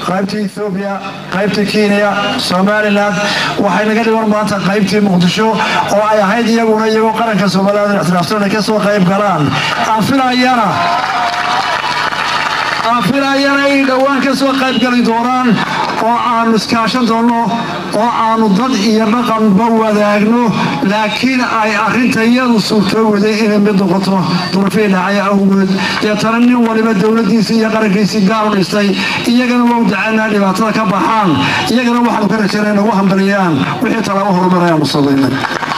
qaybtii ethoobiya qaybtii kenya somalilan waxay naga dhiman maanta qaybtii muqdisho oo ay ahayd iyaguna iyagoo qaranka somalilan ixtiraafsan ka soo qayb galaan aan filayana aan filayana ay dhowaan ka soo qayb gali doonaan oo aanu iskaashan doonno oo aanu dad iyo dhaqanba wadaagno laakiin ay arrinta iyadu suurtoowaday inay mid noqoto durafii dhacay awgeed deetana nin waliba dowladdiisii iyo qarankiisii gaal dhistay iyagana waa u dacaynaa dhibaatada ka baxaan iyagana waxaanu ka rajaynaa nagu hambaliyaan wixii talaabo horumarayaan u samaynay